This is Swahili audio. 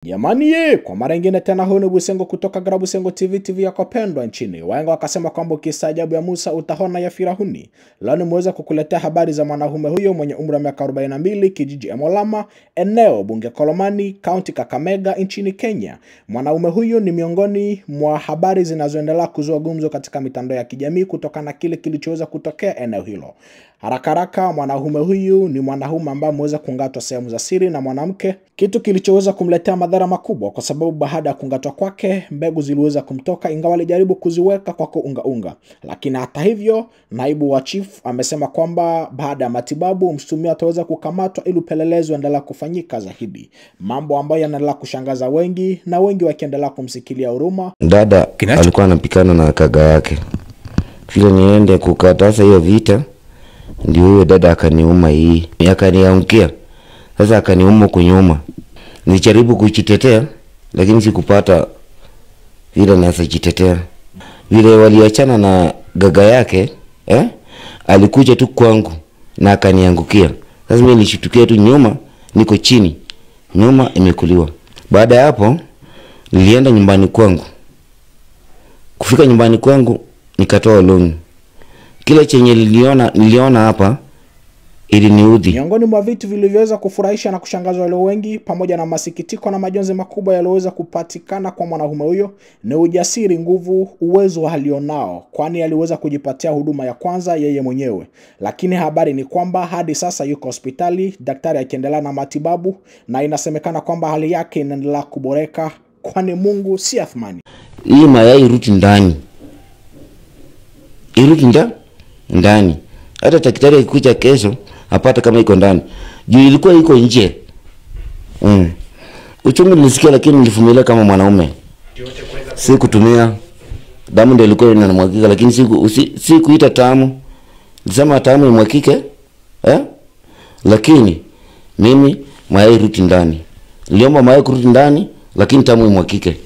Jamani ye, kwa mara ingine tena, huu ni Busengo kutoka Gra Busengo TV, TV yako pendwa nchini. Wahenga wakasema kwamba ukistaajabu ya Musa utahona ya Firahuni. Leo nimeweza kukuletea habari za mwanaume huyo mwenye umri wa miaka 42, kijiji Emolama, eneo bunge Kolomani, kaunti Kakamega nchini Kenya. Mwanaume huyu ni miongoni mwa habari zinazoendelea kuzua gumzo katika mitandao ya kijamii kutokana na kile kilichoweza kutokea eneo hilo. Haraka haraka, mwanaume huyu ni mwanaume ambaye ameweza kungatwa sehemu za siri na mwanamke, kitu kilichoweza kumletea madhara makubwa, kwa sababu baada ya kungatwa kwake mbegu ziliweza kumtoka, ingawa alijaribu kuziweka kwa kuungaunga. Lakini hata hivyo, naibu wa chief amesema kwamba baada ya matibabu mstumia ataweza kukamatwa ili upelelezi uendelea kufanyika zaidi, mambo ambayo yanaendelea kushangaza wengi na wengi wakiendelea kumsikilia huruma. Dada Kinacho- alikuwa anapikana na kaga yake, vile niende kukataza hiyo vita, ndio huyo dada akaniuma hii, akaniangukia sasa, akaniuma kunyuma. Nilijaribu kujitetea, lakini sikupata vile naweza jitetea. Vile waliachana na gaga yake eh, alikuja tu kwangu na akaniangukia. Sasa mimi nilishtukia tu nyuma, niko chini, nyuma imekuliwa. Baada ya hapo nilienda nyumbani kwangu kufika nyumbani kwangu nikatoa longi. Kile chenye niliona niliona hapa iliniudhi. Miongoni mwa vitu vilivyoweza kufurahisha na kushangaza walio wengi, pamoja na masikitiko na majonzi makubwa yaliyoweza kupatikana kwa mwanaume huyo, ni ujasiri, nguvu, uwezo alionao, kwani aliweza kujipatia huduma ya kwanza yeye mwenyewe. Lakini habari ni kwamba hadi sasa yuko hospitali, daktari akiendelea na matibabu, na inasemekana kwamba hali yake inaendelea kuboreka, kwani Mungu si athmani. Hii mayai irudi ndani, irudi nda ndani. Hata daktari akikuja kesho apate kama iko ndani, juu ilikuwa iko nje. Mm. Uchungu nilisikia, lakini nilivumilia kama mwanaume. Si kutumia damu ndio ilikuwa inamwagika, lakini siku si, si kuita tamu. Nilisema tamu imwakike eh? Lakini mimi mayai irudi ndani. Niliomba mayai kurudi ndani, lakini tamu imwakike.